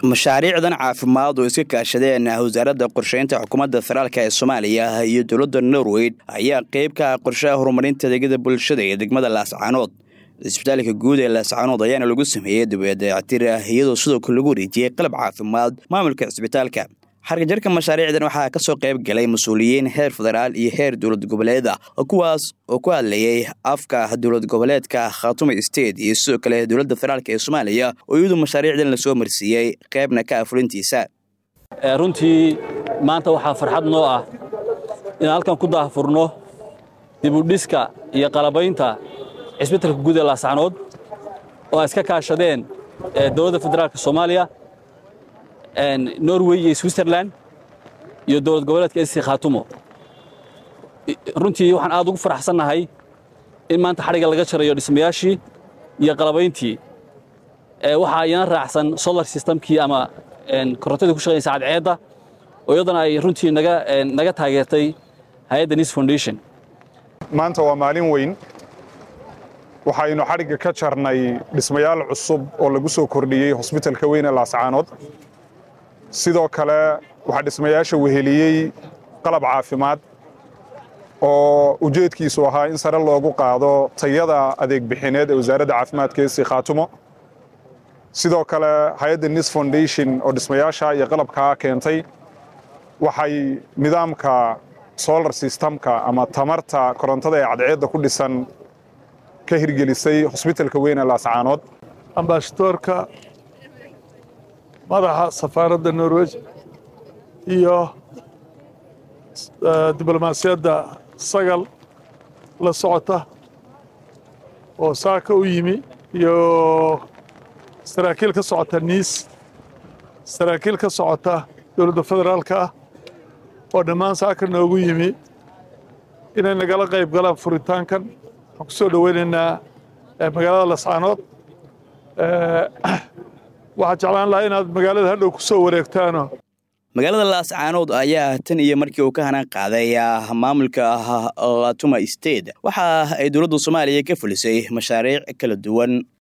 mashaariicdan caafimaad oo iska kaashadeen wasaaradda qorsheynta xukuumadda federaalk ee soomaaliya iyo dowladda norway ayaa qeyb ka ah qorshaha horumarinta adeegyada bulshada ee degmada laascaanood isbitaalka guud ee laascaanood ayaana lagu sameeyey dabeedayactir iyadoo sidoo kale lagu wareejiyey qalab caafimaad maamulka cisbitaalka xargajarka mashaariicdan waxaa ka soo qayb galay mas-uuliyiin heer federaal iyo heer dowlad goboleed ah kuwaas oo ku hadlayay afka dowlad goboleedka khaatume state iyo sidoo kale dowladda federaalk ee soomaaliya oo iyadu mashaariicdan lasoo marsiiyey qaybna ka afurintiisa runtii maanta waxaa farxad noo ah inaan halkan ku daahfurno dibudhiska iyo qalabaynta cisbitalka guud ee laascanood oo ay iska kaashadeen dowladda federaalk soomaaliya norway iyo switzerland iyo dowlad goboleedka esi khaatumo runtii waxaan aad ugu faraxsannahay in maanta xadhigga laga jarayo dhismayaashii iyo qalabayntii waxaa iyana raacsan solar systemkii ama korontadii ku shaqaynaysa cadceedda oo iyadana ay runtii naga taageertay hay-adda nis foundation maanta waa maalin weyn waxaynu xadhigga ka jarnay dhismayaal cusub oo lagu soo kordhiyey hosbitalka weyn ee laascaanood sidoo kale waxaa dhismayaasha weheliyey qalab caafimaad oo ujeedkiisu ahaa in sare loogu qaado tayada adeeg bixineed ee wasaaradda caafimaadka esi khaatumo sidoo kale hay-adda nis foundation oo dhismayaasha iyo qalabkaa keentay waxay nidaamka solar systemka ama tamarta korontada ee cadceedda ku dhisan ka hirgelisay hosbitalka weyn ee laascaanood ambasadoorka madaxa safaaradda norwej iyo diblomaasiyadda sagal la socota oo saaka u yimi iyo saraakiil ka socota niis saraakiil ka socota dowladda federaalka ah oo dhammaan saaka noogu yimi inay nagala qayb galaan furitaankan waxaan ku soo dhoweynaynaa magaalada lascaanood waxaan jeclaan lahaa inaad magaalada hadhow ku soo wareegtaano magaalada laascaanood ayaa tan iyo markii uu ka hanaan qaaday maamulka khatuma state waxa ay dowladda soomaaliya ka fulisay mashaariic kala duwan